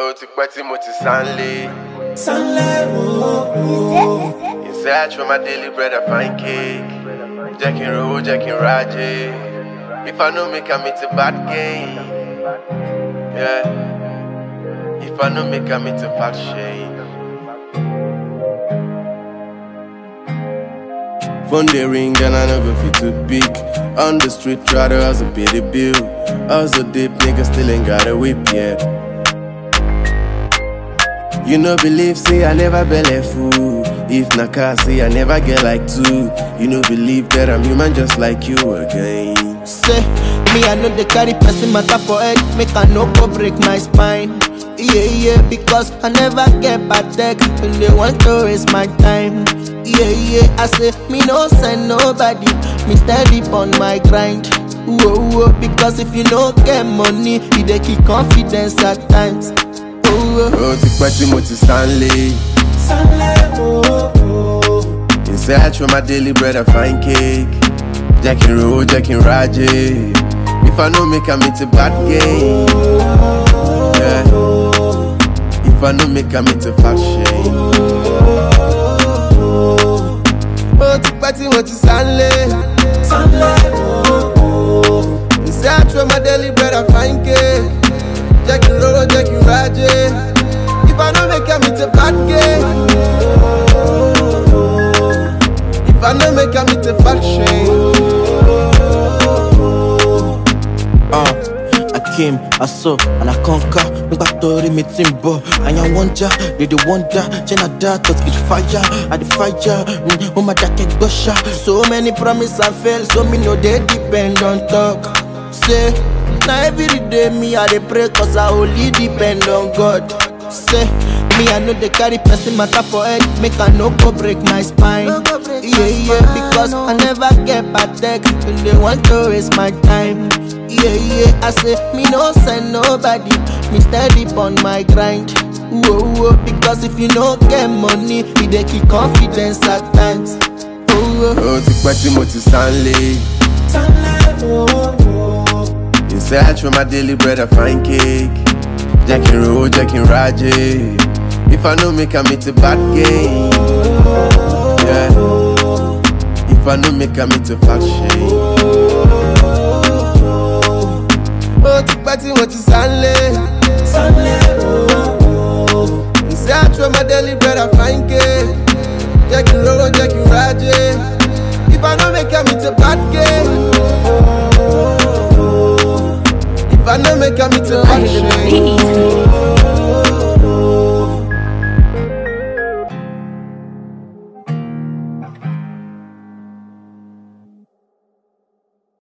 ó ti pẹ́ tí mo ti sánlé. Sunlight, oh, oh. In search for my daily bread and fine cake. Jẹ́ kí n rówó, jẹ́ kí n rájé. If I no make am, it's a bad game. Yeah. If I no make am, it's a bad shame. Phone they ring and I never fit to pick. On the street, try to hustle, pay the bill. Hustle deep, nigga still ain't got a whip yet. You no believe, say I never belly fool. If na car, say I never get like two. You no believe that I'm human just like you again. Say, me I know they carry person matter for head, make I no go break my spine. Yeah, yeah, because I never get bad tech when they want to waste my time. Yeah, yeah, I say, me no send nobody, me steady on my grind. Whoa, whoa, because if you no get money, you dey keep confidence at times. Oh, Ó ti pẹ́ tí mo ti sánlé. In search for my daily bread and fine cake. Jẹ́ kí n rówó, jẹ́ kí n rájé. If I no make am, it's a bad game. Yeah. If I no make am, it's a fat shame. Ó ti pẹ́ tí mo ti sánlé. In search for my daily bread and fine cake. Jẹ́ kí n rówó, jẹ́ kí n rájé. If I no make am, it's a bad game. If I no make am, it's a fat shame. Uh, I came, I saw, and I conquer. Nígbà tó rí mi tí ń bọ̀, àyàn wọ́n já, dèdè wọ́n dá, Jẹ́nàdá touch it fire, I the fire, mm, ó máa dákẹ́ gbọ́ṣà. So many promise and fail, so me no dey depend on talk. Say, na everyday me I dey pray cause I only depend on God. Say, me I no dey carry person matter for head, make I no go break my spine. Yeah, yeah, because I never get bad tech when they want to waste my time. Yeah, yeah, I say me no send nobody, me steady on my grind. Whoa, whoa, because if you no get money, you dey keep confidence at times. Oh, oh. Ó ti pẹ́ tí mo ti sánlé. In search for my daily bread and fine cake. Jẹ́ kí n rówó, jẹ́ kí n rájé. If I no make am, it's a bad game. Yeah. If I no make am, it's a fat shame. Ó ti pẹ́ tí mo ti sánlé. In search for my daily bread and fine cake. Jẹ́ kí n rówó, jẹ́ kí n rájé. If I no make am, it's a bad game. If I no make am, it's a bad shame.